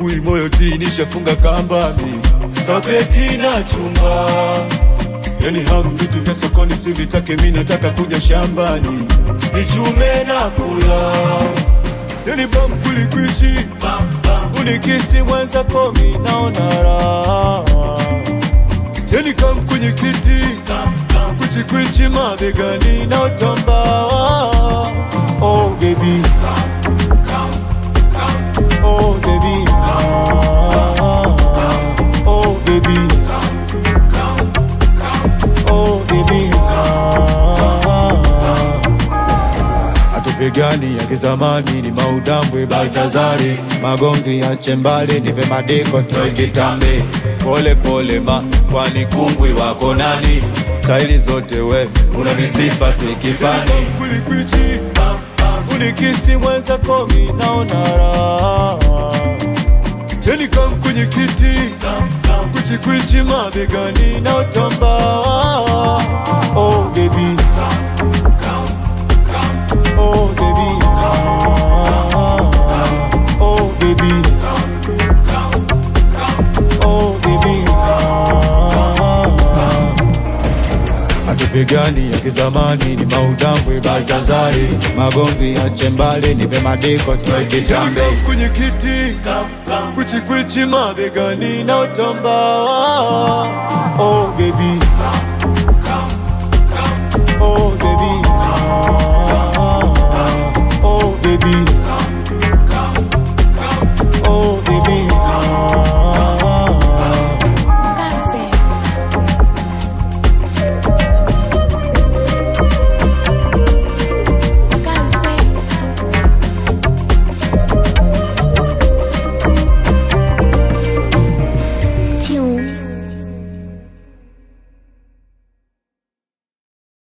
asubuhi moyo ti nishafunga kambami kapeti na chumba yani hamu vitu vya sokoni sivitake mi nataka kuja shambani nichume na kula yani bamkulikwichi unikisi mwenza komi naona raha yani kam kwenye kiti kuchikwichi mabegani na utamba oh baby oh baby ah, oh baby oh baby ah. Hatupigani ya kizamani ni maudambwe Baltazari, magomvi ya chembali nipe madiko toe kitambe, pole pole ma kwani kungwi wako nani? Staili zote we una misifa si kifani, kulikwichi unikisi mwenza komi naona raha, yani kam kwenye kiti kuchikwichi mabegani na utamba oh baby Oh baby, ah, oh baby, oh baby, ah. Hatupigani ya kizamani ni maudambwe Baltazari, magomvi ya chembali nipe madiko toe kitambe kwenye kiti kuchikwichi mabegani na utamba oh baby